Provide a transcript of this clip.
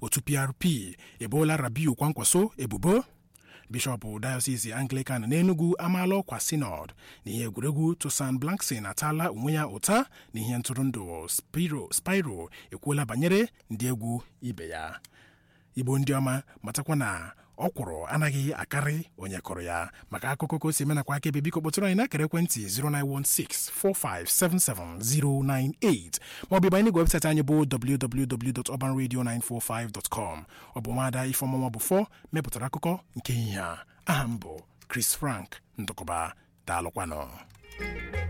otu prp eboola rabiu kwankwaso ebubo bishọp dayọsis anglican n'enugu amaala ọkwa sinod na ihe egwuregwu tosan blankson ataala onwe ya ụta na ihe ntụrụndụ spiro spiro ekwuola banyere ndị egwu ibe ya igbo ndị ọma matakwa na ọkwụrụ anaghị akarị onye kụrụ ya maka akụkọ ka o si menakwa aka ebe biko kpọtụrụ anyị n'akara ekwentị 09164577098 maọbụ ịbanye n'igwe webụsaịtị anyị bụ www.urbanradio945.com ọ bụ nwaada ifeọmụnwa bụ fọ mepụtara akụkọ nke ihe a aha m bụ Chris Frank ndụkọba daalụkwanụ